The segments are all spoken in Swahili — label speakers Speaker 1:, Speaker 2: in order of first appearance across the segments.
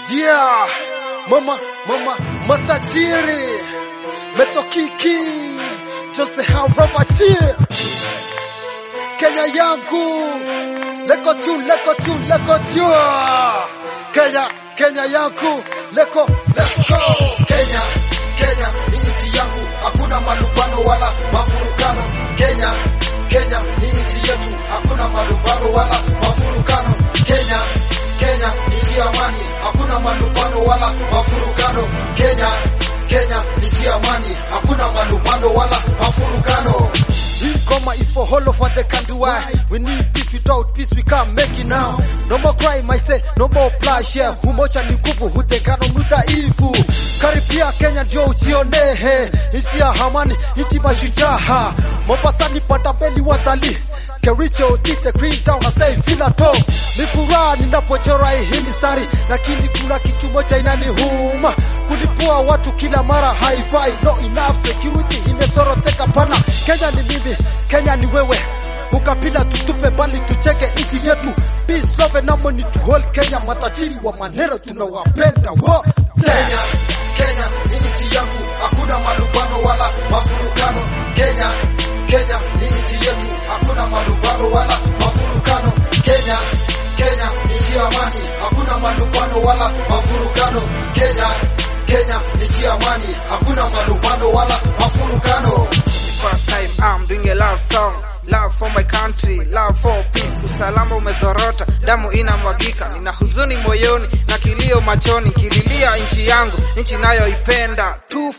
Speaker 1: Yeah, mama, mama, matajiri, metokiki, Jose Harabachi, Kenya yangu, leko tu, leko tu, leko tu, Kenya, Kenya yangu, leko, let's go, Kenya, Kenya ni nchi yangu, hakuna malumbano wala mafurukano, Kenya, Kenya ni nchi yetu, hakuna malumbano wala mafurukano, Kenya, Kenya ni nchi ya amani, hakuna malumbano wala mafurukano. Kenya, Kenya ni nchi ya amani, hakuna malumbano wala mafurukano. Hii ngoma is for all of what they can do. Why? We need peace without peace we can't make it now. No more crime, I say, no more bloodshed. Umoja ni nguvu, hutengano ni udhaifu. Karibia Kenya ndio ujionehe, nchi ya amani, nchi mashujaa. Mombasani pata mbeli watalii Kericho, Tite, Green Town na say fila to. Ni furaha ninapochora hii mistari, lakini kuna kitu moja inaniuma. Kulipua watu kila mara haifai, no enough security imesoroteka pana. Kenya ni mimi, Kenya ni wewe. Ukabila tutupe bali tucheke nchi yetu. Peace, love and harmony to hold Kenya. Matajiri wa maneno tunawapenda wote. Kenya, Kenya ni nchi yangu, hakuna malumbano wala mafurukano. Kenya, Kenya ni nchi yetu, hakuna malumbano wala mafurukano. Kenya, Kenya ni nchi ya amani, hakuna malumbano wala mafurukano. Kenya, Kenya ni nchi ya amani, hakuna malumbano wala mafurukano.
Speaker 2: First time I'm doing a love song Love for my country, love for peace. Usalama umezorota, damu inamwagika, nina huzuni moyoni na kilio machoni, kililia nchi yangu, nchi nayoipenda.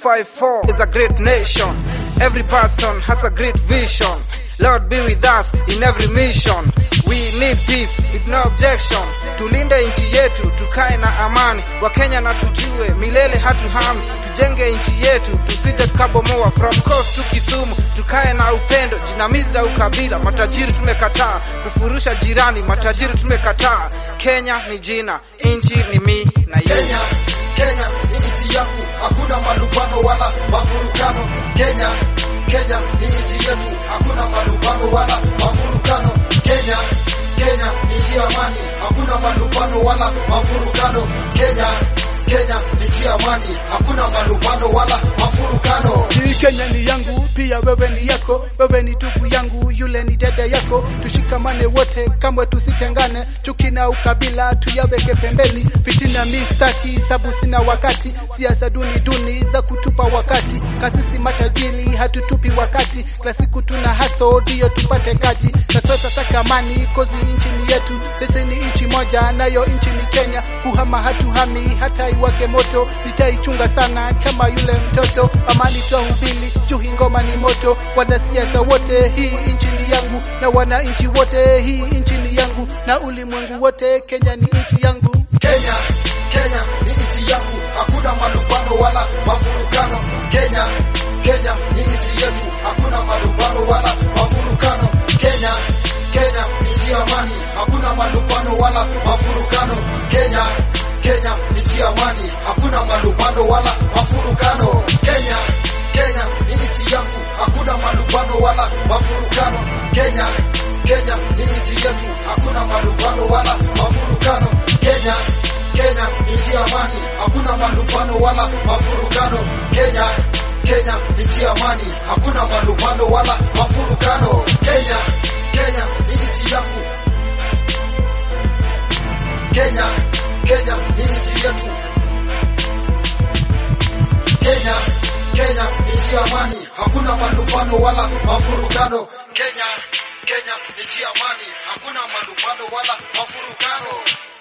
Speaker 2: 254 is a great nation, every person has a great vision. Lord be with us in every mission. We need peace with no objection. Tulinde nchi yetu, tukae na amani. Wakenya na tujue milele hatuhami, tujenge nchi yetu, tusije tukabomoa. From coast to Kisumu, tukae na upendo, jinamizi la ukabila. Matajiri tumekataa kufurusha jirani, matajiri tumekataa. Kenya ni jina, nchi ni mi na
Speaker 1: Kenya,
Speaker 2: yeye.
Speaker 1: Kenya ni nchi yangu, hakuna malumbano wala mafurukano. Kenya, Kenya ni nchi yetu, hakuna malumbano wala mafurukano. Kenya, Kenya ni nchi ya amani, hakuna malumbano wala mafurukano. Kenya, Kenya ni nchi ya amani, hakuna malumbano wala mafurukano.
Speaker 3: Hii Kenya ni yangu, pia wewe ni yako, wewe ni ndugu yangu, yule ni dada yako. Tushikamane wote, kamwe tusitengane, chuki na ukabila tuyaweke pembeni. Fitina mistaki, sabu sina wakati, siasa duni duni za kutupa wakati. Kasisi matajiri hatutupi wakati, kila siku tuna haso ndio tupate kaji. Na sasa saka amani, kozi nchi ni yetu, sisi ni nchi moja, nayo nchi ni Kenya. Kuhama hatuhami, hata iwake moto, nitaichunga sana kama yule mtoto. Amani twahubiri, juu hii ngoma ni moto. Wanasiasa wote, hii nchi ni yangu, na wananchi wote, hii nchi ni yangu, na ulimwengu wote, Kenya ni nchi yangu.
Speaker 1: Kenya, Kenya ni nchi yangu, hakuna malumbano wala mafurukano. Kenya, Kenya ni nchi yetu, hakuna malumbano wala mafurukano. Kenya, Kenya ni nchi ya amani, hakuna malumbano wala mafurukano. Kenya, Kenya ni nchi ya amani, hakuna malumbano wala mafurukano. Kenya, Kenya ni nchi yangu, hakuna malumbano wala mafurukano. Kenya, Kenya ni nchi yetu, hakuna malumbano wala mafurukano. Kenya, Kenya ni nchi ya amani, hakuna malumbano wala mafurukano. Kenya, Kenya ni nchi ya amani, hakuna malumbano wala mafurukano. Kenya, Kenya ni nchi yangu. Kenya, Kenya ni nchi yetu. Kenya, Kenya ni nchi ya amani, hakuna malumbano wala mafurukano. Kenya, Kenya ni nchi ya amani, hakuna malumbano wala mafurukano.